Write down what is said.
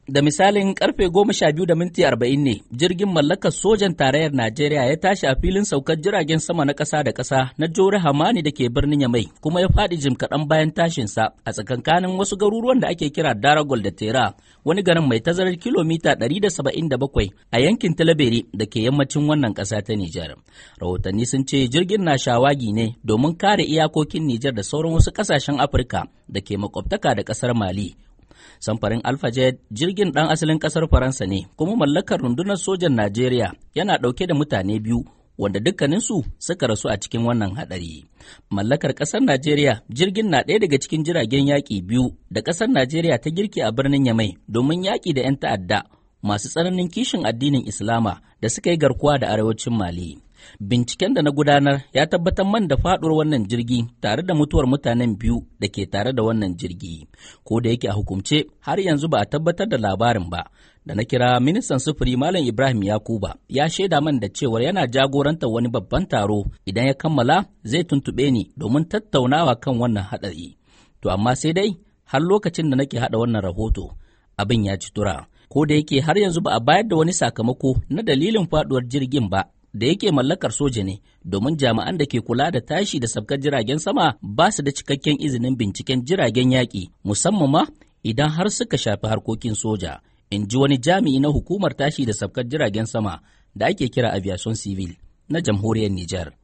Da misalin karfe goma sha biyu da minti arba'in ne jirgin mallakar sojan tarayyar Najeriya ya tashi a filin saukar jiragen sama na ƙasa da ƙasa na Jore Hamani da ke birnin Yamai kuma ya faɗi jim kaɗan bayan tashinsa a tsakankanin wasu garuruwan da ake kira Daragol da Tera wani garin mai tazarar kilomita 177 a yankin Talabere da ke yammacin wannan ƙasa ta Nijar. Rahotanni sun ce jirgin na shawagi ne domin kare iyakokin Nijar da sauran wasu ƙasashen Afirka da ke makwabtaka da ƙasar Mali samfarin alfajet jirgin ɗan asalin ƙasar faransa ne kuma mallakar rundunar sojan najeriya yana ɗauke da mutane biyu wanda dukkaninsu suka rasu a cikin wannan haɗari mallakar ƙasar najeriya jirgin na ɗaya daga cikin jiragen yaƙi biyu da ƙasar najeriya ta girke a birnin yamai domin yaƙi da 'yan ta'adda masu tsananin kishin addinin islama da suka yi garkuwa da arewacin mali Binciken da na gudanar ya tabbatar man da faɗuwar wannan jirgi tare da mutuwar mutanen biyu da ke tare da wannan jirgi. Ko da yake a hukumce har yanzu ba a tabbatar da labarin ba. Da na kira ministan sufuri Malam Ibrahim Yakuba ya shaida man da cewar yana jagorantar wani babban taro idan ya kammala zai tuntuɓe ni domin tattaunawa kan wannan haɗari. To amma sai dai har lokacin da nake haɗa wannan rahoto abin ya ci tura. Ko da yake har yanzu ba a bayar da wani sakamako na dalilin faɗuwar jirgin ba da yake mallakar soja ne domin jami'an da ke kula da tashi da sabkar jiragen sama ba su da cikakken izinin binciken jiragen yaƙi musamman ma idan har suka shafi harkokin soja in ji wani jami'i na hukumar tashi da sabkar jiragen sama da ake kira aviation civil na jamhuriyar Nijar.